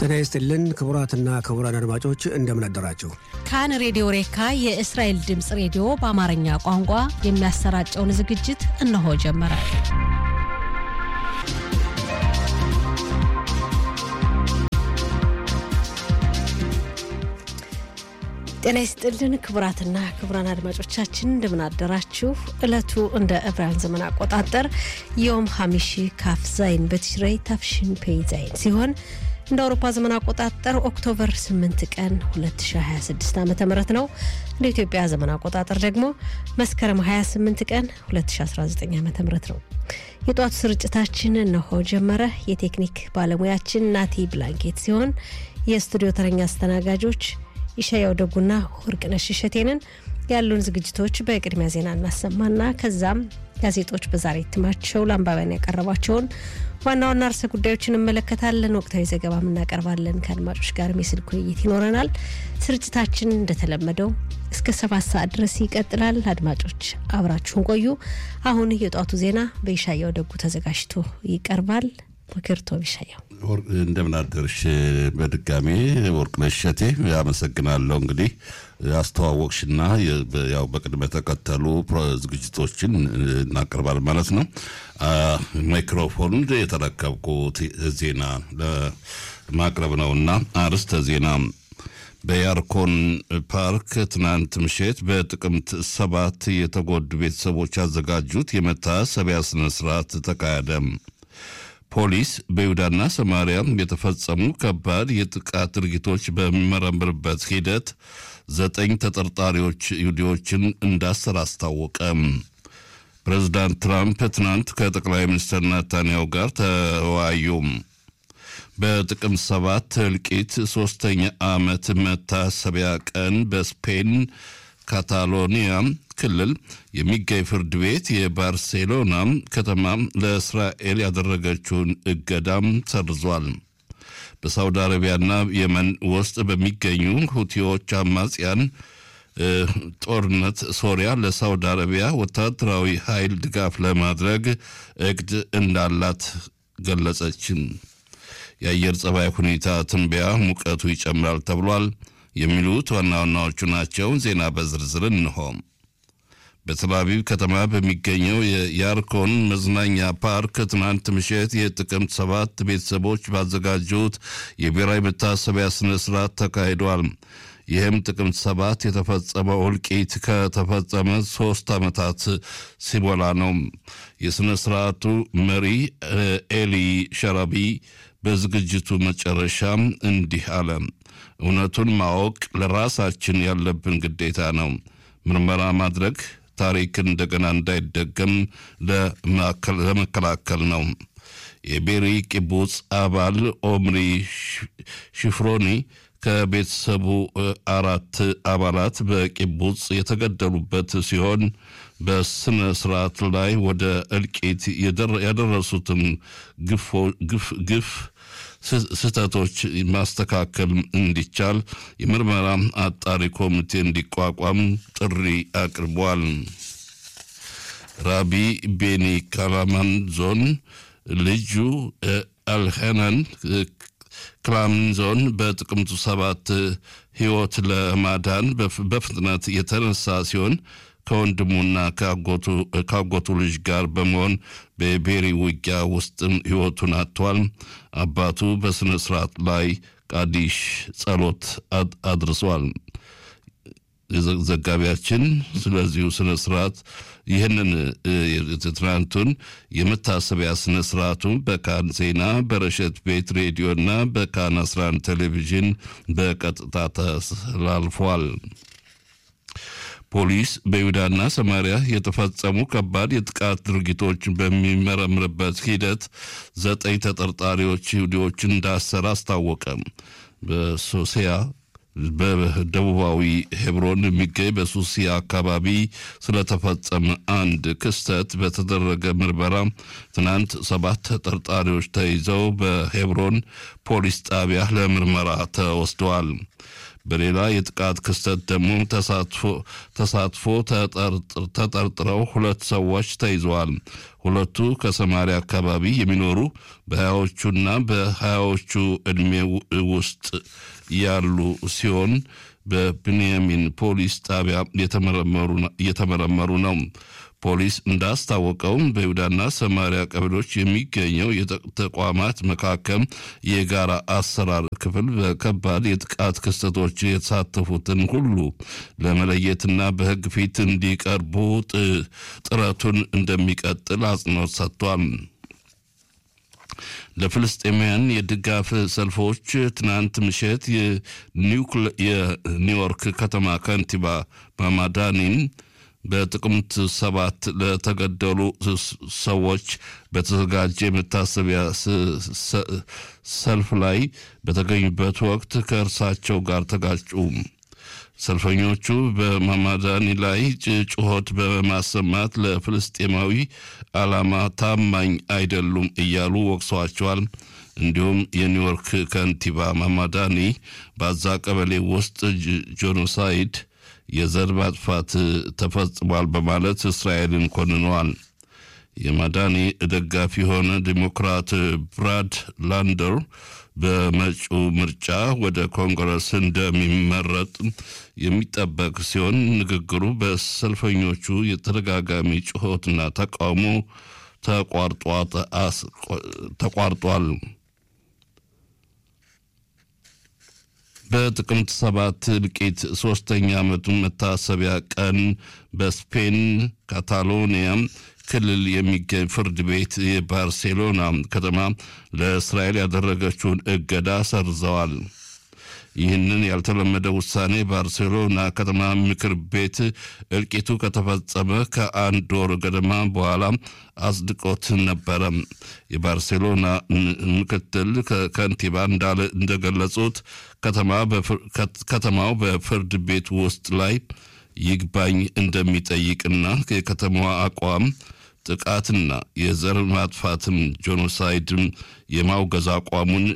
ጤና ይስጥልን ክቡራትና ክቡራን አድማጮች እንደምን አደራችሁ። ካን ሬዲዮ ሬካ የእስራኤል ድምፅ ሬዲዮ በአማርኛ ቋንቋ የሚያሰራጨውን ዝግጅት እነሆ ጀመረ። ጤና ይስጥልን ክቡራትና ክቡራን አድማጮቻችን እንደምን አደራችሁ። ዕለቱ እንደ ዕብራውያን ዘመን አቆጣጠር ዮም ሀሚሺ ካፍ ዛይን በትሽረይ ታፍሽን ፔይ ዛይን ሲሆን እንደ አውሮፓ ዘመን አቆጣጠር ኦክቶበር 8 ቀን 2026 ዓ ም ነው። እንደ ኢትዮጵያ ዘመን አቆጣጠር ደግሞ መስከረም 28 ቀን 2019 ዓ ም ነው። የጧቱ ስርጭታችን እነሆ ጀመረ። የቴክኒክ ባለሙያችን ናቲ ብላንኬት ሲሆን የስቱዲዮ ተረኛ አስተናጋጆች ይሻያው ደጉና ወርቅነሽ እሸቴንን ያሉን ዝግጅቶች በቅድሚያ ዜና እናሰማና ከዛም ጋዜጦች በዛሬ እትማቸው ለአንባቢያን ያቀረቧቸውን ዋና ዋና ርዕሰ ጉዳዮችን እንመለከታለን። ወቅታዊ ዘገባም እናቀርባለን። ከአድማጮች ጋርም የስልክ ውይይት ይኖረናል። ስርጭታችን እንደተለመደው እስከ ሰባት ሰዓት ድረስ ይቀጥላል። አድማጮች አብራችሁን ቆዩ። አሁን የጧቱ ዜና በይሻያው ደጉ ተዘጋጅቶ ይቀርባል። ምክርቶ ይሻያው እንደምን አደርሽ? በድጋሚ ወርቅነሽ እሸቴ አመሰግናለሁ። እንግዲህ አስተዋወቅሽና ያው በቅድመ ተከተሉ ዝግጅቶችን እናቀርባለን ማለት ነው። ማይክሮፎን የተረከብኩት ዜና ለማቅረብ ነው እና አርዕስተ ዜና በያርኮን ፓርክ ትናንት ምሽት በጥቅምት ሰባት የተጎዱ ቤተሰቦች ያዘጋጁት የመታሰቢያ ስነስርዓት ተካሄደ። ፖሊስ በይሁዳና ሰማሪያ የተፈጸሙ ከባድ የጥቃት ድርጊቶች በሚመረምርበት ሂደት ዘጠኝ ተጠርጣሪዎች ይሁዲዎችን እንዳሰር አስታወቀ። ፕሬዚዳንት ትራምፕ ትናንት ከጠቅላይ ሚኒስትር ናታንያሁ ጋር ተወያዩ። በጥቅምት ሰባት እልቂት ሶስተኛ ዓመት መታሰቢያ ቀን በስፔን ካታሎኒያ ክልል የሚገኝ ፍርድ ቤት የባርሴሎና ከተማ ለእስራኤል ያደረገችውን እገዳም ሰርዟል። በሳውዲ አረቢያና የመን ውስጥ በሚገኙ ሁቲዎች አማጽያን ጦርነት ሶሪያ ለሳውዲ አረቢያ ወታደራዊ ኃይል ድጋፍ ለማድረግ እቅድ እንዳላት ገለጸች። የአየር ጸባይ ሁኔታ ትንበያ ሙቀቱ ይጨምራል ተብሏል። የሚሉት ዋና ዋናዎቹ ናቸው። ዜና በዝርዝር እንሆ። በተላቪቭ ከተማ በሚገኘው የያርኮን መዝናኛ ፓርክ ትናንት ምሽት የጥቅምት ሰባት ቤተሰቦች ባዘጋጁት የብሔራዊ መታሰቢያ ስነ ስርዓት ተካሂዷል። ይህም ጥቅምት ሰባት የተፈጸመው እልቂት ከተፈጸመ ሶስት ዓመታት ሲሞላ ነው። የሥነ ስርዓቱ መሪ ኤሊ ሸራቢ በዝግጅቱ መጨረሻም እንዲህ አለ። እውነቱን ማወቅ ለራሳችን ያለብን ግዴታ ነው። ምርመራ ማድረግ ታሪክን እንደገና እንዳይደገም ለመከላከል ነው። የቤሪ ቂቡጽ አባል ኦምሪ ሽፍሮኒ ከቤተሰቡ አራት አባላት በቂቡጽ የተገደሉበት ሲሆን በስነ ስርዓት ላይ ወደ እልቂት ያደረሱትን ግፍ ስህተቶች ማስተካከል እንዲቻል የምርመራ አጣሪ ኮሚቴ እንዲቋቋም ጥሪ አቅርቧል። ራቢ ቤኒ ካላማን ዞን ልጁ አልሄናን ክላምንዞን በጥቅምቱ ሰባት ሕይወት ለማዳን በፍጥነት የተነሳ ሲሆን ከወንድሙና ከአጎቱ ልጅ ጋር በመሆን በቤሪ ውጊያ ውስጥም ሕይወቱን አጥቷል። አባቱ በሥነ ሥርዓት ላይ ቃዲሽ ጸሎት አድርሷል። ዘጋቢያችን ስለዚሁ ስነ ስርዓት ይህንን ትናንቱን የመታሰቢያ ስነ ስርዓቱን በካን ዜና በረሸት ቤት ሬዲዮና በካን 11 ቴሌቪዥን በቀጥታ ተላልፏል። ፖሊስ በይሁዳና ሰማሪያ የተፈጸሙ ከባድ የጥቃት ድርጊቶችን በሚመረምርበት ሂደት ዘጠኝ ተጠርጣሪዎች ይሁዲዎችን እንዳሰረ አስታወቀ። በሶሲያ በደቡባዊ ሄብሮን የሚገኝ በሱሲያ አካባቢ ስለተፈጸመ አንድ ክስተት በተደረገ ምርመራ ትናንት ሰባት ተጠርጣሪዎች ተይዘው በሄብሮን ፖሊስ ጣቢያ ለምርመራ ተወስደዋል። በሌላ የጥቃት ክስተት ደግሞ ተሳትፎ ተጠርጥረው ሁለት ሰዎች ተይዘዋል። ሁለቱ ከሰማሪያ አካባቢ የሚኖሩ በሀያዎቹና በሀያዎቹ ዕድሜ ውስጥ ያሉ ሲሆን በብንያሚን ፖሊስ ጣቢያ እየተመረመሩ ነው። ፖሊስ እንዳስታወቀው በይሁዳና ሰማሪያ ቀበሌዎች የሚገኘው የተቋማት መካከል የጋራ አሰራር ክፍል በከባድ የጥቃት ክስተቶች የተሳተፉትን ሁሉ ለመለየትና በሕግ ፊት እንዲቀርቡ ጥረቱን እንደሚቀጥል አጽንኦት ሰጥቷል። ለፍልስጤማውያን የድጋፍ ሰልፎች ትናንት ምሽት የኒውዮርክ ከተማ ከንቲባ ማማዳኒን በጥቅምት ሰባት ለተገደሉ ሰዎች በተዘጋጀ የመታሰቢያ ሰልፍ ላይ በተገኙበት ወቅት ከእርሳቸው ጋር ተጋጩ። ሰልፈኞቹ በማማዳኒ ላይ ጩኸት በማሰማት ለፍልስጤማዊ ዓላማ ታማኝ አይደሉም እያሉ ወቅሰዋቸዋል። እንዲሁም የኒውዮርክ ከንቲባ ማማዳኒ በዛ ቀበሌ ውስጥ ጄኖሳይድ የዘር ማጥፋት ተፈጽሟል በማለት እስራኤልን ኮንነዋል። የማዳኒ ደጋፊ የሆነ ዲሞክራት ብራድ ላንደር በመጪው ምርጫ ወደ ኮንግረስ እንደሚመረጥ የሚጠበቅ ሲሆን ንግግሩ በሰልፈኞቹ የተደጋጋሚ ጩኸትና ተቃውሞ ተቋርጧል። በጥቅምት ሰባት እልቂት ሶስተኛ ዓመቱን መታሰቢያ ቀን በስፔን ካታሎኒያ ክልል የሚገኝ ፍርድ ቤት የባርሴሎና ከተማ ለእስራኤል ያደረገችውን እገዳ ሰርዘዋል። ይህንን ያልተለመደ ውሳኔ ባርሴሎና ከተማ ምክር ቤት እልቂቱ ከተፈጸመ ከአንድ ወር ገደማ በኋላ አጽድቆት ነበረ። የባርሴሎና ምክትል ከንቲባ እንደገለጹት ከተማው በፍርድ ቤት ውስጥ ላይ ይግባኝ እንደሚጠይቅና የከተማዋ አቋም ጥቃትና የዘር ማጥፋትም ጄኖሳይድም የማውገዝ አቋሙን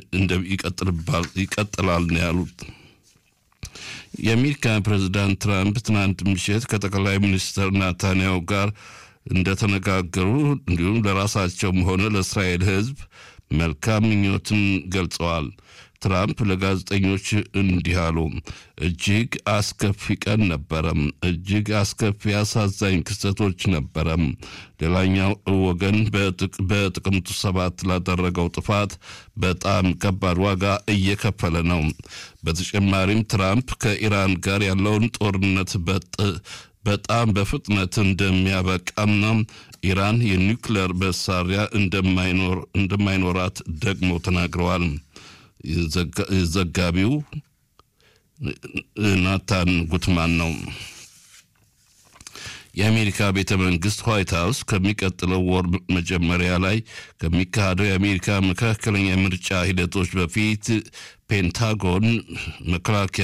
ይቀጥላል ነው ያሉት። የአሜሪካ ፕሬዚዳንት ትራምፕ ትናንት ምሽት ከጠቅላይ ሚኒስትር ናታንያሁ ጋር እንደተነጋገሩ እንዲሁም ለራሳቸውም ሆነ ለእስራኤል ሕዝብ መልካም ምኞትን ገልጸዋል። ትራምፕ ለጋዜጠኞች እንዲህ አሉ። እጅግ አስከፊ ቀን ነበረም። እጅግ አስከፊ አሳዛኝ ክስተቶች ነበረም። ሌላኛው ወገን በጥቅምቱ ሰባት ላደረገው ጥፋት በጣም ከባድ ዋጋ እየከፈለ ነው። በተጨማሪም ትራምፕ ከኢራን ጋር ያለውን ጦርነት በጣም በፍጥነት እንደሚያበቃና ኢራን የኒውክሌር መሳሪያ እንደማይኖራት ደግሞ ተናግረዋል። ዘጋቢው ናታን ጉትማን ነው። የአሜሪካ ቤተ መንግስት ዋይት ሀውስ ከሚቀጥለው ወር መጀመሪያ ላይ ከሚካሄደው የአሜሪካ መካከለኛ ምርጫ ሂደቶች በፊት ፔንታጎን መከላከያ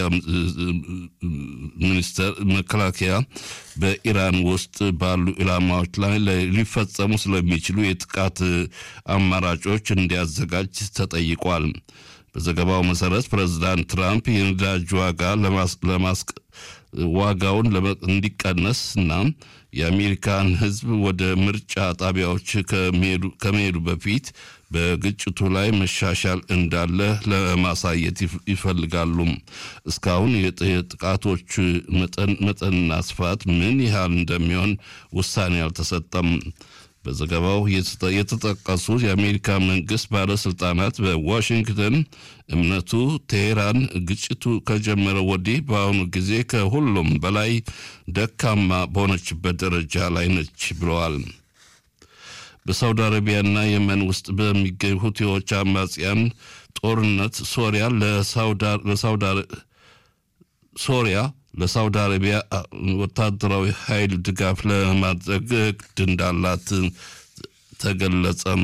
ሚኒስተር መከላከያ በኢራን ውስጥ ባሉ ኢላማዎች ላይ ሊፈጸሙ ስለሚችሉ የጥቃት አማራጮች እንዲያዘጋጅ ተጠይቋል። በዘገባው መሰረት ፕሬዚዳንት ትራምፕ የነዳጅ ዋጋ ለማስቀ ዋጋውን እንዲቀነስ እና የአሜሪካን ሕዝብ ወደ ምርጫ ጣቢያዎች ከመሄዱ በፊት በግጭቱ ላይ መሻሻል እንዳለ ለማሳየት ይፈልጋሉ። እስካሁን የጥቃቶች መጠንና ስፋት ምን ያህል እንደሚሆን ውሳኔ አልተሰጠም። በዘገባው የተጠቀሱት የአሜሪካ መንግስት ባለስልጣናት በዋሽንግተን እምነቱ ቴሄራን ግጭቱ ከጀመረ ወዲህ በአሁኑ ጊዜ ከሁሉም በላይ ደካማ በሆነችበት ደረጃ ላይ ነች ብለዋል። በሳውዲ አረቢያና የመን ውስጥ በሚገኙ ሁቲዎች አማጽያን ጦርነት ሶሪያ ሶሪያ ለሳውዲ አረቢያ ወታደራዊ ኃይል ድጋፍ ለማድረግ እቅድ እንዳላት ተገለጸም።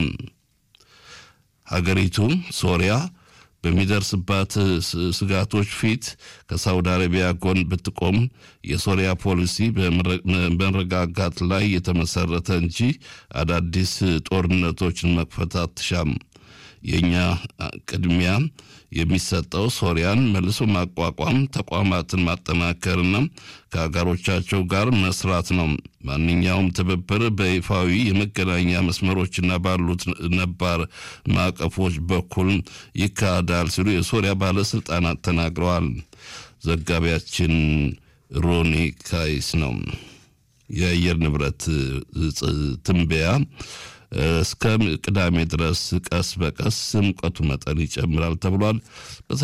ሀገሪቱ ሶሪያ በሚደርስባት ስጋቶች ፊት ከሳውዲ አረቢያ ጎን ብትቆም የሶሪያ ፖሊሲ በመረጋጋት ላይ የተመሰረተ እንጂ አዳዲስ ጦርነቶችን መክፈት አትሻም። የእኛ ቅድሚያ የሚሰጠው ሶሪያን መልሶ ማቋቋም፣ ተቋማትን ማጠናከርና ከሀገሮቻቸው ጋር መስራት ነው። ማንኛውም ትብብር በይፋዊ የመገናኛ መስመሮችና ባሉት ነባር ማዕቀፎች በኩል ይካሄዳል ሲሉ የሶሪያ ባለስልጣናት ተናግረዋል። ዘጋቢያችን ሮኒ ካይስ ነው። የአየር ንብረት ትንበያ እስከ ቅዳሜ ድረስ ቀስ በቀስ ሙቀቱ መጠን ይጨምራል ተብሏል።